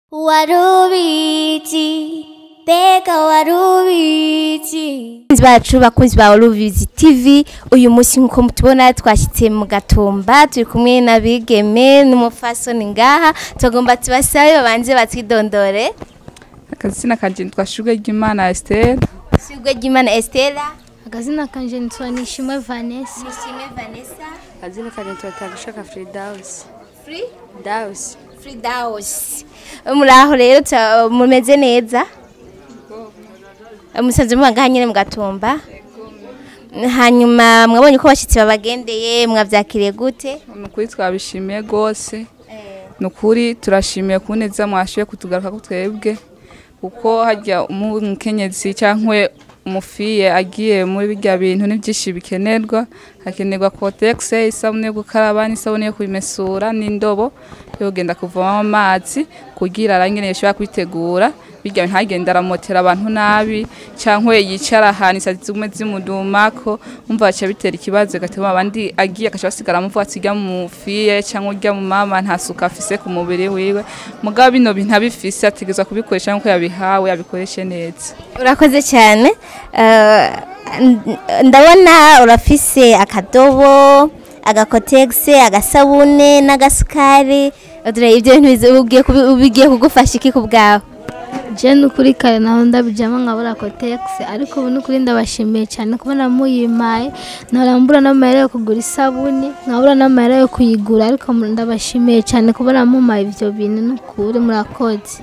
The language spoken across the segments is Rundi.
warubizi mbega warubizi bakunzi bacu bakunzi ba Rubizi TV uyu munsi nkuko mutubona twashyitse mu gatumba turi kumwe n'abigeme n'umufasoni ngaha tugomba tubasabe babanze batwidondore akazina kanje nitwa Shuga ry'Imana Esther Shugwe ry'Imana Estela akazina kanje nitwa nishimwe vanessa Nishime Vanessa Kazina kanje tutagushaka Fridaus. Free Daus. Fridaus muraho rero tura- mumeze neza musanze muba ngaha nyine mu gatumba hanyuma mwabonye ko abashyitsi babagendeye mwabyakiriye gute nukuri twabishimiye gose nukuri turashimiye kuneza mwashoboye kutugaruka ko twebwe kuko harya umukenyezi cyangwa umufiye agiye muri birya bintu n'ibyinshi bikenerwa hakenerwa kotegise isabune yo gukaraba n'isabune yo kubimesura n'indobo yo kugenda kuvomamo amazi kugira arangene yashobora kwitegura birya bintu ntagende aramotera abantu nabi cyangwa yicara ahantu isazi zigume zimudumako umva baca bitera ikibazo gatuma abandi agiye akaca basigara muvuga ati ujya mu fiye cyangwa ujya mu mama nta suku afise ku mubiri wiwe mugabo bino bintu abifise ategerezwa kubikoresha nk'uko yabihawe abikoreshe neza urakoze cyane Eh, n- ndabona urafise akadobo agakotegise agasabune n'agasukari dore ibyo bintu bizi- ugiye kubi- bigiye kugufasha iki ku bwawe je nukuri kare naho ndabijamo nkabura kotegisi ariko ubu nukuri ndabashimiye cyane kubona muyimpaye ntarambura n'amahera yo kugura isabuni nkabura n'amahera yo kuyigura ariko mu- ndabashimiye cyane kubona mumpaye ivyo bintu nukuri murakoze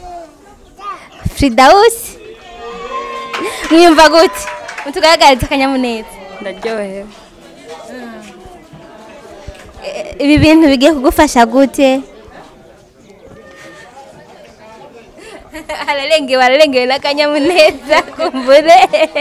Fridausi mwiyumva gute mutugaragariza akanyamuneza Ndaryohewe. Eh, ibi bintu bigiye kugufasha gute ararengewe ararengewe n'akanyamuneza kumbure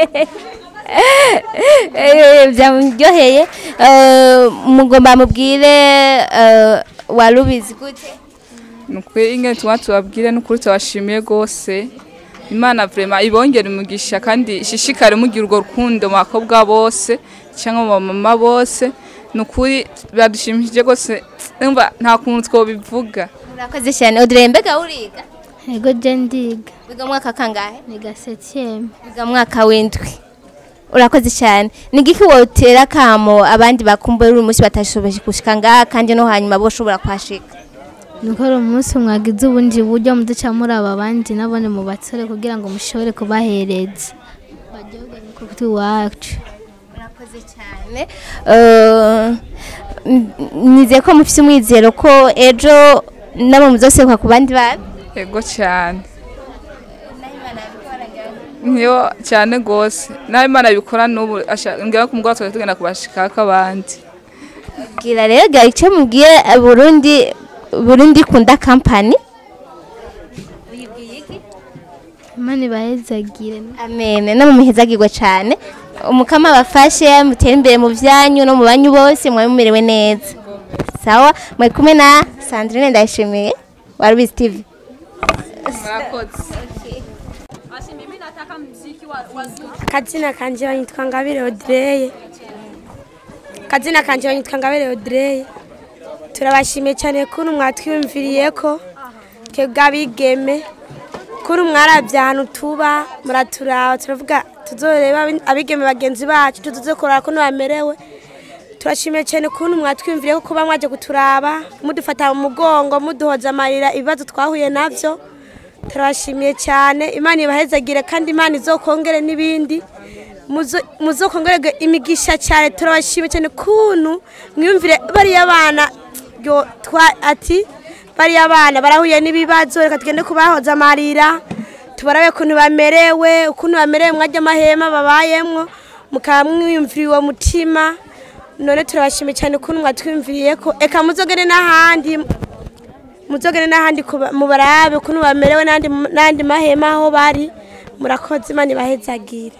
Eh, byamuryoheye Eh, mugomba mubwire eh, warubizi gute nukuri ingene tuba tubabwire nukuri tubashimiye gose imana vrema ibongere umugisha kandi ishishikare mugira urwo rukundo mu bakobwa bose cyangwa mu bamama bose nukuri biradushimishije gose umva nta kuntu twobivuga murakoze cyane odire mbega uriga ego je ndiga wiga mu mwaka kangahe niga septieme wiga mu mwaka w'indwi urakoze cyane ni igiki wotera kamo abandi bakumbuye uri umunsi batashoboye gushika ngaha kandi no hanyuma bo ushobora kuhashika nuko ari umunsi mwagize ubundi buryo muduca muri aba bandi nabone mu batsore kugira ngo mushobore kubahereza baryoge kuri iwacu murakoze cyane Eh, n- nizeye ko mufite umwizero ko ejo nabo muzoseruka ku bandi bana ego cyane niyo cyane gose nawe imana bikora n'ubu asha- ngira ko umugoroba twari tugenda kubashikako abandi bwira rero gari icyo mubwiye eh, burundi burundi kunda kampani imana ibahezagire amen no muhezagirwe cyane umukama bafashe mutere imbere mu byanyu no mu banyu bose mwabe mumerewe neza sawa mwari kumwe na sandrine ndayishimiye wa rubizi tv murakoze kazina kanje banyitwa ngabire odreye kazina kanje banyitwa ngabire odreye turabashimiye cyane kuntu mwatwiyumviriye ko twebwe abigeme kuntu mwarabye ahantu tuba muraturaba turavuga tuzoreba abi- abigeme bagenzi bacu tuzokorera kuntu bamerewe turashimiye cyane kuntu mwatwiyumviriye ko kuba mwaje kuturaba mudufata mu mugongo muduhoza amarira ibibazo twahuye navyo turabashimiye cyane imana ibahezagire kandi imana izokongere n'ibindi Muzo- muzokongererwe imigisha cyane turabashimiye cyane kuntu mwiyumvire bariya bana yo twa ati bariya bana barahuye n'ibibazo reka tugende kubahoza amarira tubarabe ukuntu bamerewe ukuntu bamerewe mwajya amahema babayemwo mukaba mwiyumvira uwo mutima none turabashimiye cyane ukuntu mwatwiyumviriye ko eka muzogere n'ahandi muzogere n'ahandi kuba- mubarabe ukuntu bamerewe n'andi n'andi mahema aho bari murakoze imana ibahezagire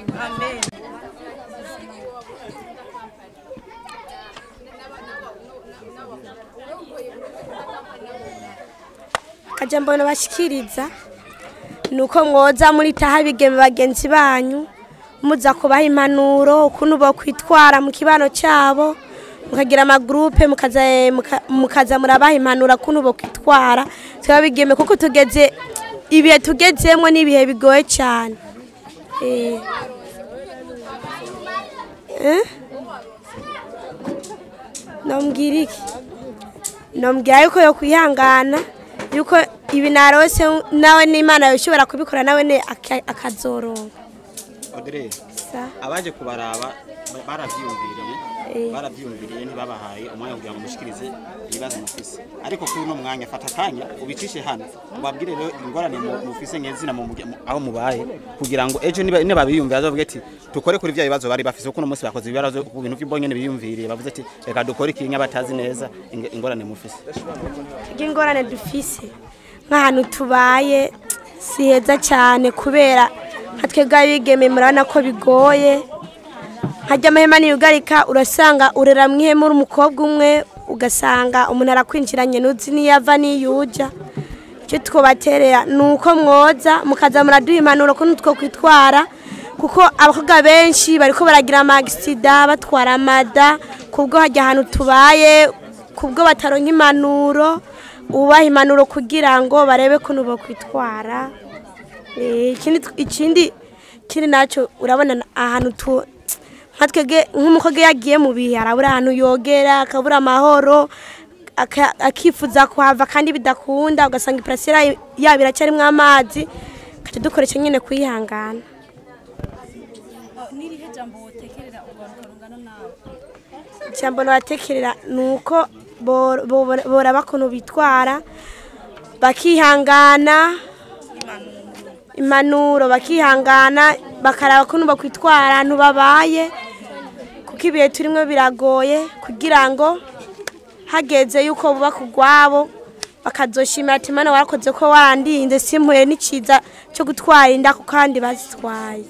akajambo nabashikiriza ni uko mwoza muritaho abigeme bagenzi banyu muza kubaha impanuro ukuntu bokwitwara mu kibano cyabo mukagira amagurupe mukaza muka- mukaza murabaha impanuro kuntu bo kwitwara tuba bigeme kuko tugeze ibihe tugezemo n'ibihe bigoye cyane Eh. Eh? nombwira iki nombwira yuko yo kwihangana yuko ibi narose nawe n'imana yoshobora kubikora nawe ne aka- akazoronka Audrey Sa. abaje kubaraba ba- baravyiyumviriye Eh. baravyiyumviriye ntibabahaye umwanya kugira ngo mushikirize ibibazo mufise ariko kuri uno mwanya fata akanya ubicishe hano ubabwire rero ingorane mu- mufise nk'izina mu mugi- mu- aho mubaye kugira ngo ejo niba niba biyumvira bazovuge ati dukore kuri vya bibazo bari bafise kuko uno munsi bakoze ibibazo ku bintu by'ibonye biyumviriye bavuze ati reka dukore ikinya batazi neza ing- ingorane mufise ingorane dufise nk'ahantu tubaye si heza cyane kubera nka twebwe abigeme murabona ko bigoye nkajya amahema niyugarika urasanga urera mu ihema uri umukobwa umwe ugasanga umuntu arakwinjiranye ntuzi n'iyo ava n'iyo ujya icyo twobaterera ni uko mwoza mukaza muraduha impanuro ko two kwitwara kuko abakobwa benshi bariko baragira amagisida batwara amada kubwo hajya ahantu tubaye kubwo bataronka impanuro ubaha impanuro kugira ngo barebe ko nubo kwitwara Eh, ikindi ikindi ikindi nacyo urabona na- ahantu tu nka twebwe nk'umukobwa iyo yagiye mu bihe arabura ahantu yogera akabura amahoro aka- akifuza kuhava kandi bidakunda ugasanga iparasera yabo iracyarimo amazi tukajya dukoresha nyine kuyihangana ijambo nabatekerera ni uko bo- bo- boraba ukuntu bitwara bakihangana impanuro bakihangana bakaraba ukuntu bakwitwara ahantu babaye kuko ibihe turimo biragoye kugira ngo hageze yuko bubaka urwabo bakazoshimira ati mana warakoze ko warandinze simpuye n'icyiza cyo gutwara inda kuko kandi bazitwaye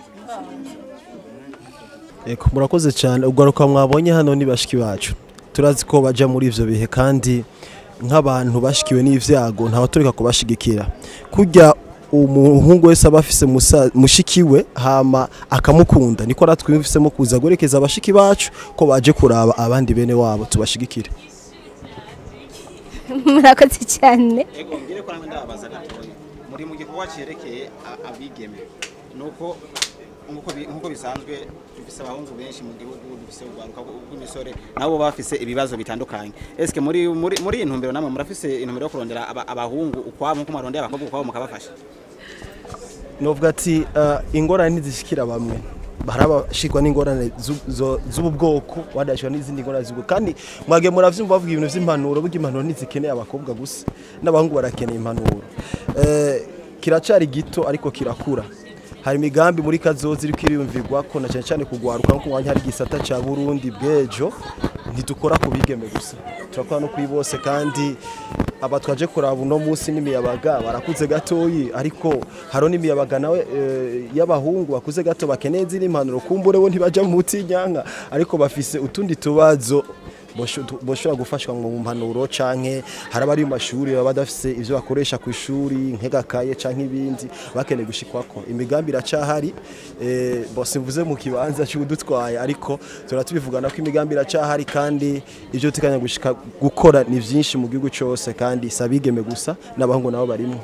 Eko murakoze cyane ugaruka mwabonye hano ni bashiki bacu turazi ko baja muri ivyo bihe kandi nk'abantu bashikiwe n'ivyago ntabaturika kubashigikira kurya umuhungu wese aba afise musa- mushikiwe hama akamukunda niko ratwumvisemo kuza guherekeza abashiki bacu ko baje kuraba abandi bene wabo tubashigikire murakoze cyane ego ngire ko namwe ndababaza gatoya muri mu gikorwa cyerekeye a- abigeme nuko nkuko bi- nkuko bisanzwe dufise abahungu benshi mu gihugu dufise urwaruka rw'imisore nabo baba bafise ibibazo bitandukanye eske muri muri muri iyi ntumbero namwe murafise intumbero yo kurondera aba- abahungu ukwabo nkuko mwarondera abakobwa ukwabo mukabafasha novuga ati uh, ingorane ntizishikira bamwe hari abashikwa n'ingorane zu- zo- z'ubu bwoko wadashikwa n'izindi ngorane z'ubu kandi mwage muravyumva bavuga ibintu vy'impanuro burya impanuro ntizikeneye abakobwa gusa n'abahungu barakeneye impanuro eh, kiracari gito ariko kirakura hari imigambi muri kazozi iriko iriyumvirwa ko na cyane cyane kugwaruka nko mwanya hari gisata ca Burundi bwejo ntidukora ku bigeme gusa turakora no kuri bose kandi aba twaje kuraba uno munsi n'imiyabaga barakuze gatoyi ariko haro n'imiyabaga nawe eh, y'abahungu bakuze gato bakeneye ziri impanuro kumbure bo ntibaja mu mutinyanka ariko bafise utundi tubazo bosho- tu- boshobora gufashwa mu mpanuro canke hari abari mu mashuri baba badafise ivyo bakoresha ku ishuri nk'egakaye canke ibindi bakeneye gushikwako imigambi iracahari eh, bo simvuze mu kibanza cy'udutwaye ariko turatubivugana ko imigambi iracahari kandi ivyo tukanya gushika gukora ni vyinshi mu gihugu cyose kandi sabigeme gusa n'abahungu nabo barimwo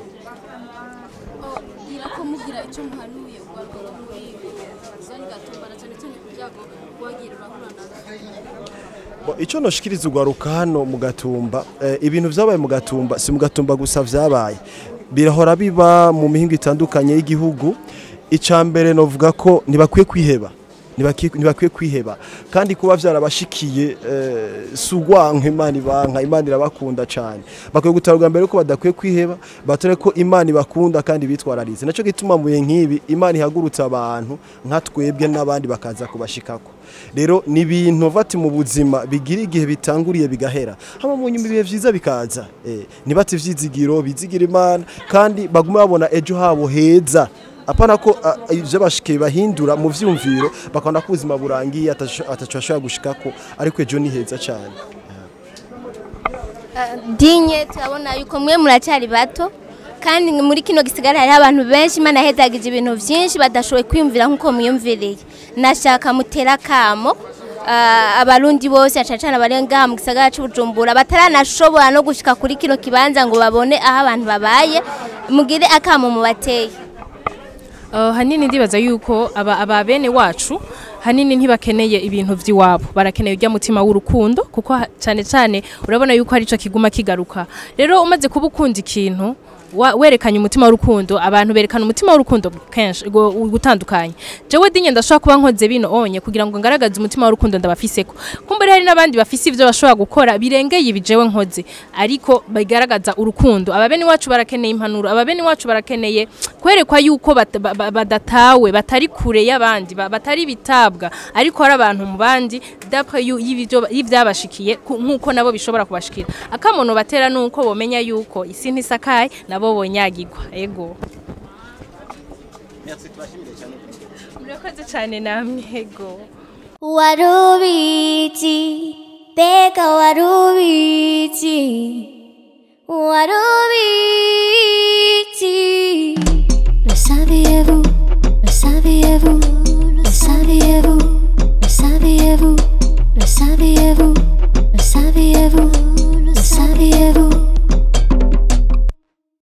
gira ko mugira icyo muhanuye ugaruka muri zone gatumbara cyane cyane ku byago wagira urahura nabyo Bo, Ico noshikiriza ugaruka hano mu gatumba eh, ibintu vyabaye mu gatumba si mu gatumba gusa vyabaye birahora biba mu mihingo itandukanye y'igihugu ica mbere novuga ko ntibakwiye kwiheba ntibakwiye ntibakwiye kwiheba kandi kuba vyarabashikiye eh, si ugwanka imana ibanka imana irabakunda cane bakwiye gutarwa mbere ko badakwiye kwiheba batore ko imana ibakunda kandi bitwararize naco gituma mu bihe nk'ibi imana ihagurutsa abantu nka twebwe n'abandi bakaza kubashikako rero ni ibintu vati mu buzima bigira igihe bitanguriye bigahera hama mu nyuma ibihe vyiza bikaza eh, ntibate ivyizigiro bizigira imana kandi bagume babona ejo habo heza apana ko ah, ivyo bashikiye bahindura mu vyumviro bakabona ko ubuzima burangiye ataco ataco bashobora gushikako ariko ejo ni heza cane dinye turabona yuko mwe muracyari bato kandi muri kino gisigara hariho abantu benshi imana yahezagije ibintu byinshi badashoboye kwiyumvira nk'uko mwiyumviriye nashaka mutera akamo ah, abarundi bose cyane cyane abari ngaha mu gisagara cy'ubujumbura bataranashobora no gushika kuri kino kibanza ngo babone aho abantu babaye mugire akamo mubateye Uh, hanini ndibaza yuko aba, aba bene wacu hanini ntibakeneye ibintu vy'iwabo barakeneye urya mutima w'urukundo kuko ha- cyane cyane urabona yuko arico kiguma kigaruka rero umaze kuba ukunda ikintu wa- werekanye umutima w'urukundo abantu berekana umutima w'urukundo kenshi go- gutandukanye jewe dinye ndashobora kuba nkoze bino onye kugira ngo ngaragaze umutima w'urukundo ndabafiseko kumbere hari n'abandi bafise ivyo bashobora gukora birengeye ibi jewe nkoze ariko bigaragaza urukundo ababeni wacu barakeneye impanuro ababeni wacu barakeneye kwerekwa yuko bat- ba- ba- badatawe batari kure y'abandi ba- batari bitabwa ariko hari abantu mu bandi dapre yu- y'ibivyo- y'ivyabashikiye ku- nk'uko nabo bishobora kubashikira akamono batera nuko bomenya yuko isi ntisakaye nabo bonyagirwa ego murakoze cyane namwe ego Warubiti, bega warubiti, warubiti. Le saviez-vous, le saviez-vous, le saviez-vous, le saviez-vous, le saviez-vous, le saviez-vous, le saviez-vous.